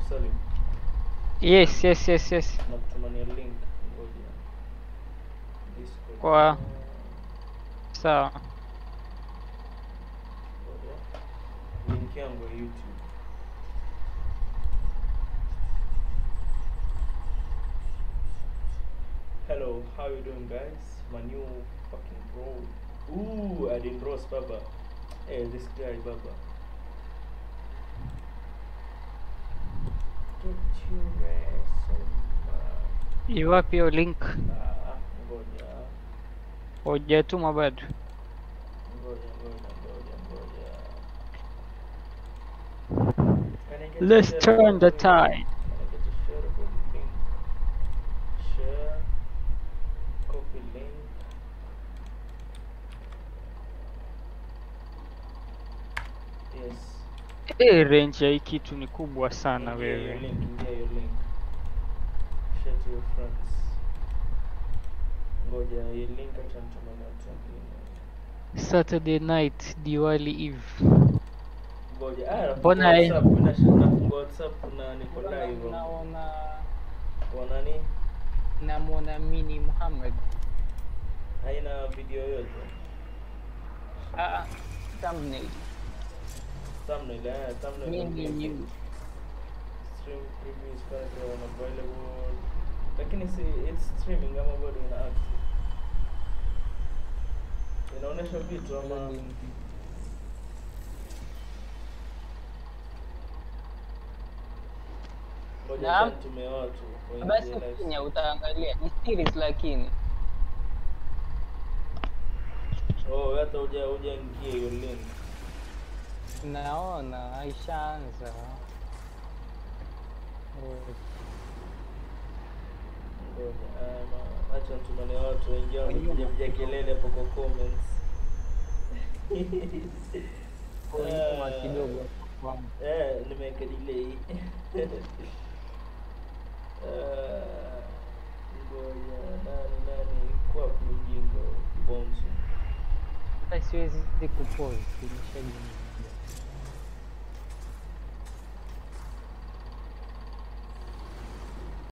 Salim, Yes, yes, yes, yes. nakutumania link. Ngoja. Discord. Kwa- Sawa. Ngoja. Link yangu ya YouTube. Hello, how you doing guys? My new fucking bro. Ooh, I didn't roast Baba. Hey, this guy Baba. Get your ass on my... Iwapi hiyo link? Ah, ngoja. Hujatuma bado? Ngoja, ngoja, ngoja, ngoja. Can I get Let's a turn the shareable tide. link? Can I get a shareable link? Share. Copy link. Yes. Eh, range ya hii kitu ni kubwa sana Ingia hiyo wewe. link, ingia hiyo link. Share to your friends. Ngoja, hii link acha nitumane watu wengine. Saturday night, Diwali Eve. Ngoja, ah, Mbona nafungua hii- WhatsApp, mina shi- nafungua WhatsApp na niko live. Naona Kwa nani? namwona Mini Muhammad. Haina video yoyote. Ah, thumbnail. Thumbnail, eh, thumbnail. Mini okay. news. Stream preview is currently unavailable. Lakini si it's streaming ama bado ina active. Inaonyesha vitu ama ngoja Naam. acha nitumie watu waingie Basi live. Kenya utaangalia ni series lakini Oh, hata uja ujaingia hiyo link. naona aishaanza. Ngoja, ama acha nitumie watu waingie Wenyewe wakipiga piga kelele hapo kwa comments. Nyuma Ah. kidogo kwangu. Eh, nimeweka delay. Ah, Ngoja, nani nani kwa mjinga Bonzo. Hata siwezi kupause, nimeshajifunza.